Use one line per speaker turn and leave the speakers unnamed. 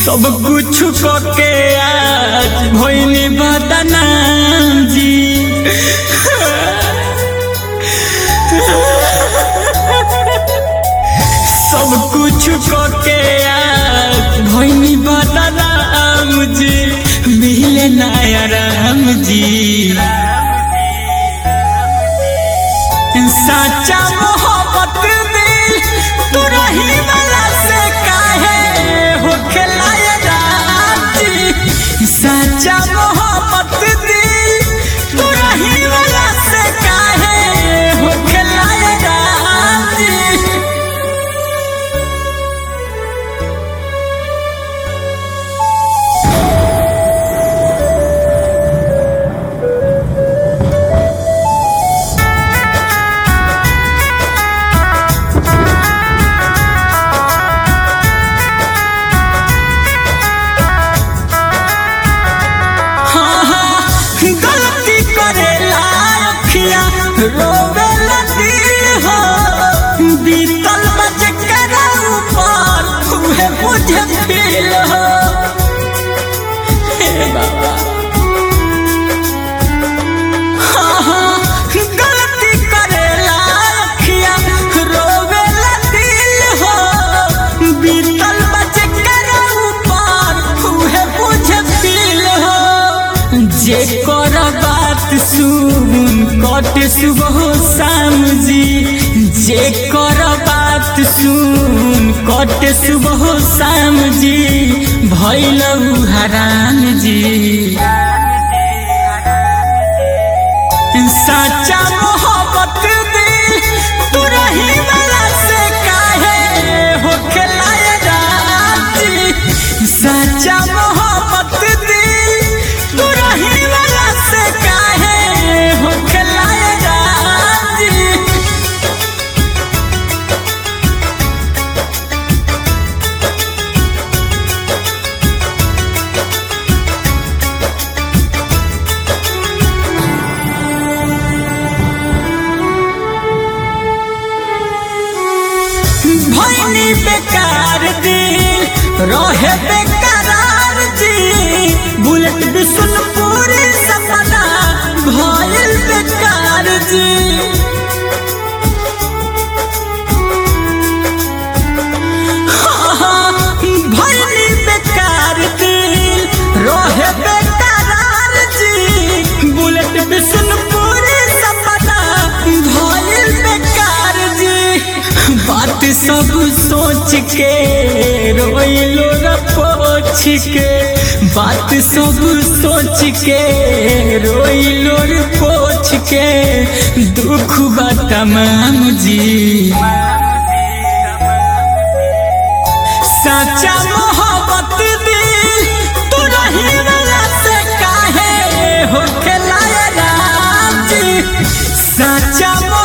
सब कुछ के आज भइनी बदनाम जी सब कुछ के आज भइनी बदनाम जी मिले नया राम जी सच्चा मोहब्बत दिल तू रही वाला से काहे हो खिलाया राजी सच्चा मोहब्बत दिल तू रही वाला से काहे हो खिलाया राजी हाँ, हाँ, गलती करेला अखिया रोवेला दिल हो बीतल बज कर ऊपर उहे बुझे फील हो हे बाबा हाँ, हाँ, गलती करेला अखिया रोवेला दिल हो बीतल बज कर ऊपर उहे बुझे फील हो जे कर बात सुन कट सुबह शाम जी जे कर बात सुन कट सुबह शाम जी भैल हराम जी सच्चा मोहब्बत दिल तू रही वाला से काहे हो खिलाया राजी सच्चा मोहब्बत दिल तू रही वाला से काहे हो खिलाया राजी भैनी बेकार दिल रहे बेकरार जी बुलेट बिशुनपुर सपना भयल बेकार जी हाँ, भैनी बेकार दिल रहे बेकरार जी बुलेट बिशुनपुर सपना भयल बेकार जी बात सब सोच के रोइलो रपोछ के बात सब सोच के रोइलो पोछ के दुख बा तमाम जी सच्चा मोहब्बत दिल तू रही वाला से काहे हो खिलाया राम जी सच्चा